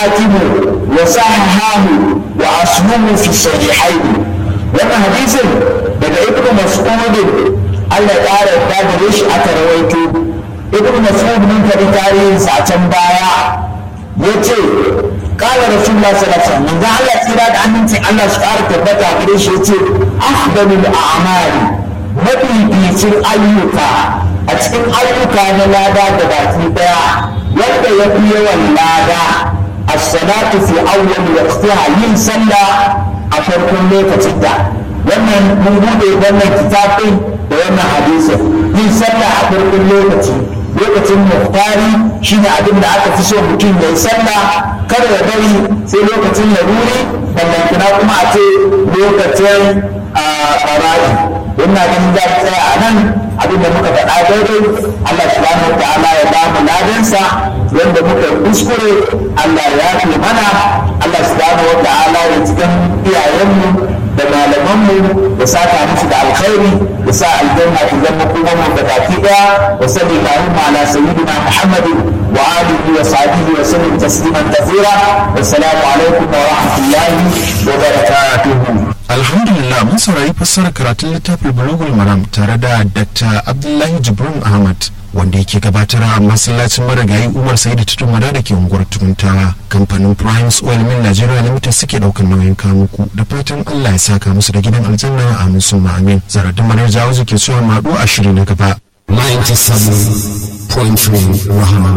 الحاكم وصححه وأصله في الصحيحين wannan hadisin daga ibnu mas'ud Allah ya ƙara da gare shi aka rawaito ibnu mas'ud mun kadi tarihin sa can baya yace qala rasulullah sallallahu alaihi wasallam manzo Allah tsira da amincin Allah su ƙara tabbata gare shi yace afdalul a'mali mafificin ayyuka a cikin ayyuka na lada da baki daya wanda ya fi yawan lada as-salatu fi awwal waqtiha yin sallah a farkon lokacin da wannan mun bude wannan kitabin da wannan hadisin yin sallah a farkon lokaci lokacin muhtari shine abin da aka fi so mutum ya yi sallah kada ya bari sai lokacin laruri ballantana kuma a ce lokacin bara'i wannan ganin za ta tsaya a nan abin da muka faɗa daidai Allah subhanahu wa ta'ala ya ba mu ladansa wanda muka kuskure Allah ya fi mana Allah subhanahu wa ta'ala ya cikin iyayenmu da malamanmu da saka musu da alkhairi da sa aljanna ta zama kuma mu da baki daya wa sallallahu ala sayyidina muhammadin wa alihi wa sahbihi wa sallam tasliman kathira wassalamu alaikum wa rahmatullahi wa barakatuh alhamdulillah mun saurari fassarar karatun littafin bulugul maram tare da dr abdullahi jibrin ahmad wanda yake gabatar a masallacin marigayi umar sai da tutun wada da ke unguwar tukuntawa kamfanin primes oil mill nigeria limited suke daukan nauyin kamuku da fatan allah ya saka musu da gidan aljanna a musu amin zaradin manar jawo ke cewa maɗu a shiri na gaba 97.3 Rahama